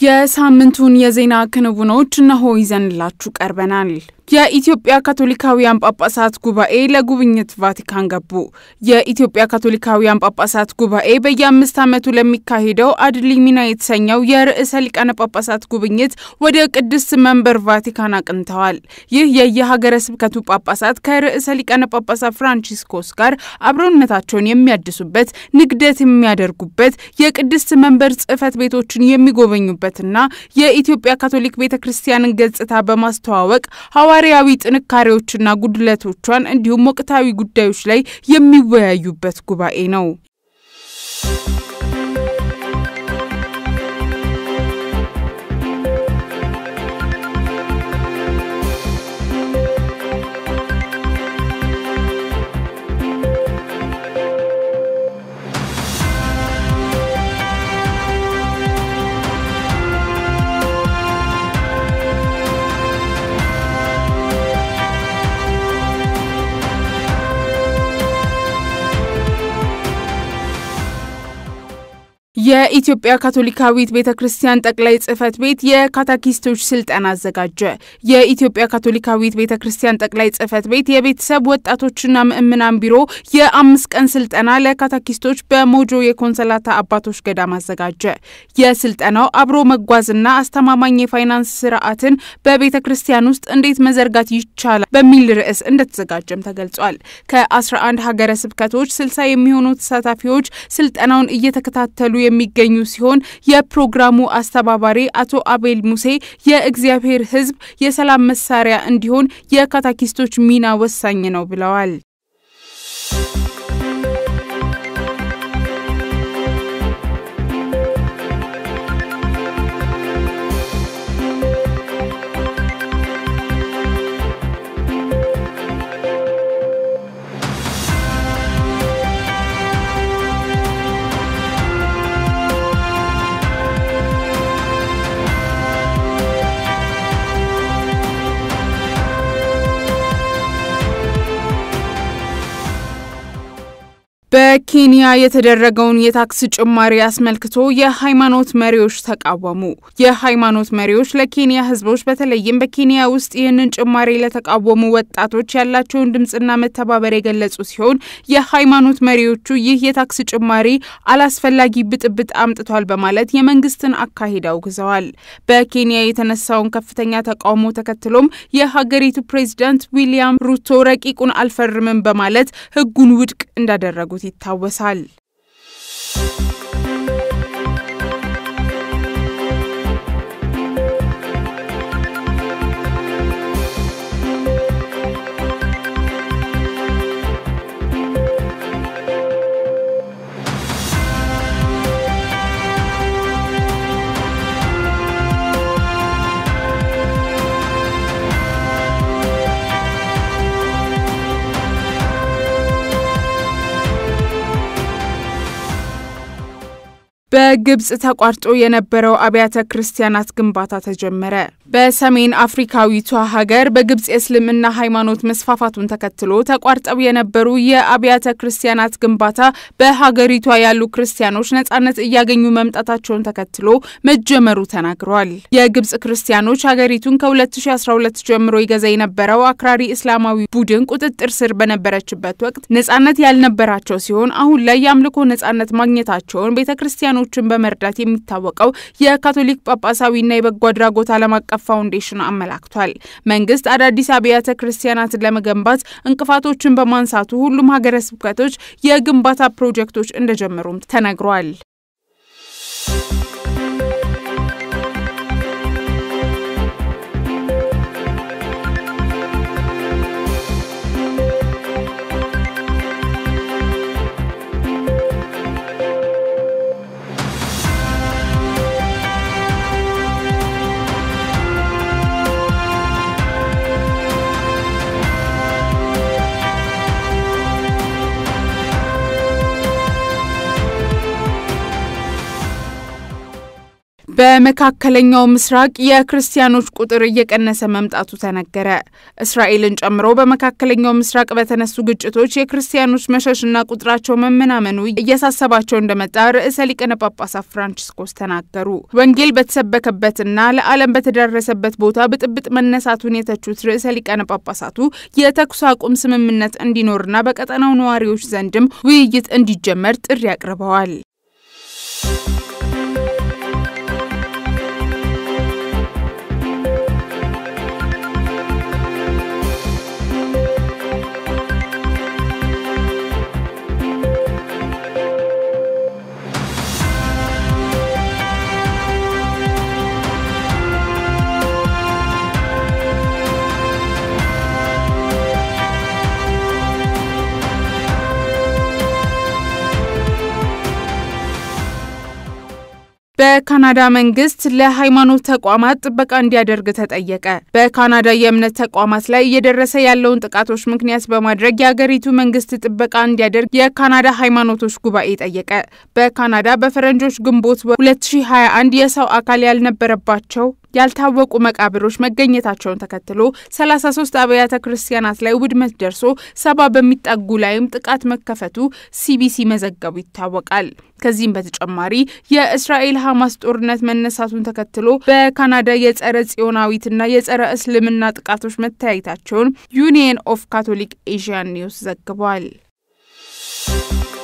የሳምንቱን የዜና ክንውኖች እነሆ ይዘንላችሁ ቀርበናል። የኢትዮጵያ ካቶሊካውያን ጳጳሳት ጉባኤ ለጉብኝት ቫቲካን ገቡ። የኢትዮጵያ ካቶሊካውያን ጳጳሳት ጉባኤ በየአምስት ዓመቱ ለሚካሄደው አድሊ ሚና የተሰኘው የርዕሰ ሊቃነ ጳጳሳት ጉብኝት ወደ ቅድስት መንበር ቫቲካን አቅንተዋል። ይህ የየሀገረ ስብከቱ ጳጳሳት ከርዕሰ ሊቃነ ጳጳሳት ፍራንቺስኮስ ጋር አብሮነታቸውን የሚያድሱበት፣ ንግደት የሚያደርጉበት፣ የቅድስት መንበር ጽሕፈት ቤቶችን የሚጎበኙበትና የኢትዮጵያ ካቶሊክ ቤተ ክርስቲያንን ገጽታ በማስተዋወቅ ሐዋርያዊ ጥንካሬዎችና ጉድለቶቿን እንዲሁም ወቅታዊ ጉዳዮች ላይ የሚወያዩበት ጉባኤ ነው። የኢትዮጵያ ካቶሊካዊት ቤተ ክርስቲያን ጠቅላይ ጽሕፈት ቤት የካታኪስቶች ስልጠና አዘጋጀ። የኢትዮጵያ ካቶሊካዊት ቤተ ክርስቲያን ጠቅላይ ጽሕፈት ቤት የቤተሰብ ወጣቶችና ምእምናን ቢሮ የአምስት ቀን ስልጠና ለካታኪስቶች በሞጆ የኮንሰላታ አባቶች ገዳም አዘጋጀ። የስልጠናው አብሮ መጓዝና አስተማማኝ የፋይናንስ ስርዓትን በቤተ ክርስቲያን ውስጥ እንዴት መዘርጋት ይቻላል በሚል ርዕስ እንደተዘጋጀም ተገልጿል። ከ11 ሀገረ ስብከቶች 60 የሚሆኑ ተሳታፊዎች ስልጠናውን እየተከታተሉ የሚገኙ ሲሆን የፕሮግራሙ አስተባባሪ አቶ አቤል ሙሴ የእግዚአብሔር ሕዝብ የሰላም መሳሪያ እንዲሆን የካታኪስቶች ሚና ወሳኝ ነው ብለዋል። በኬንያ የተደረገውን የታክስ ጭማሪ አስመልክቶ የሃይማኖት መሪዎች ተቃወሙ። የሃይማኖት መሪዎች ለኬንያ ሕዝቦች በተለይም በኬንያ ውስጥ ይህንን ጭማሪ ለተቃወሙ ወጣቶች ያላቸውን ድምፅና መተባበር የገለጹ ሲሆን የሃይማኖት መሪዎቹ ይህ የታክስ ጭማሪ አላስፈላጊ ብጥብጥ አምጥቷል በማለት የመንግስትን አካሄድ አውግዘዋል። በኬንያ የተነሳውን ከፍተኛ ተቃውሞ ተከትሎም የሀገሪቱ ፕሬዚዳንት ዊሊያም ሩቶ ረቂቁን አልፈርምም በማለት ሕጉን ውድቅ እንዳደረጉ ይታወሳል። በግብጽ ተቋርጦ የነበረው አብያተ ክርስቲያናት ግንባታ ተጀመረ። በሰሜን አፍሪካዊቷ ሀገር በግብጽ የእስልምና ሃይማኖት መስፋፋቱን ተከትሎ ተቋርጠው የነበሩ የአብያተ ክርስቲያናት ግንባታ በሀገሪቷ ያሉ ክርስቲያኖች ነጻነት እያገኙ መምጣታቸውን ተከትሎ መጀመሩ ተናግረዋል። የግብጽ ክርስቲያኖች ሀገሪቱን ከ2012 ጀምሮ ይገዛ የነበረው አክራሪ እስላማዊ ቡድን ቁጥጥር ስር በነበረችበት ወቅት ነጻነት ያልነበራቸው ሲሆን አሁን ላይ የአምልኮ ነጻነት ማግኘታቸውን ቤተ ክርስቲያኖችን በመርዳት የሚታወቀው የካቶሊክ ጳጳሳዊና የበጎ አድራጎት ዓለም አቀፍ ፋውንዴሽን አመላክቷል። መንግስት አዳዲስ አብያተ ክርስቲያናትን ለመገንባት እንቅፋቶችን በማንሳቱ ሁሉም ሀገረ ስብከቶች የግንባታ ፕሮጀክቶች እንደጀመሩም ተነግሯል። በመካከለኛው ምስራቅ የክርስቲያኖች ቁጥር እየቀነሰ መምጣቱ ተነገረ። እስራኤልን ጨምሮ በመካከለኛው ምስራቅ በተነሱ ግጭቶች የክርስቲያኖች መሸሽና ቁጥራቸው መመናመኑ እያሳሰባቸው እንደመጣ ርዕሰ ሊቃነ ጳጳሳት ፍራንቺስኮስ ተናገሩ። ወንጌል በተሰበከበትና ለዓለም በተዳረሰበት ቦታ ብጥብጥ መነሳቱን የተቹት ርዕሰ ሊቃነ ጳጳሳቱ የተኩስ አቁም ስምምነት እንዲኖርና በቀጠናው ነዋሪዎች ዘንድም ውይይት እንዲጀመር ጥሪ አቅርበዋል። በካናዳ መንግስት ለሃይማኖት ተቋማት ጥበቃ እንዲያደርግ ተጠየቀ። በካናዳ የእምነት ተቋማት ላይ እየደረሰ ያለውን ጥቃቶች ምክንያት በማድረግ የአገሪቱ መንግስት ጥበቃ እንዲያደርግ የካናዳ ሃይማኖቶች ጉባኤ ጠየቀ። በካናዳ በፈረንጆች ግንቦት 2021 የሰው አካል ያልነበረባቸው ያልታወቁ መቃብሮች መገኘታቸውን ተከትሎ 33 አብያተ ክርስቲያናት ላይ ውድመት ደርሶ ሰባ በሚጠጉ ላይም ጥቃት መከፈቱ ሲቢሲ መዘገቡ ይታወቃል። ከዚህም በተጨማሪ የእስራኤል ሐማስ ጦርነት መነሳቱን ተከትሎ በካናዳ የጸረ ጽዮናዊትና የጸረ እስልምና ጥቃቶች መታየታቸውን ዩኒየን ኦፍ ካቶሊክ ኤዥያን ኒውስ ዘግቧል።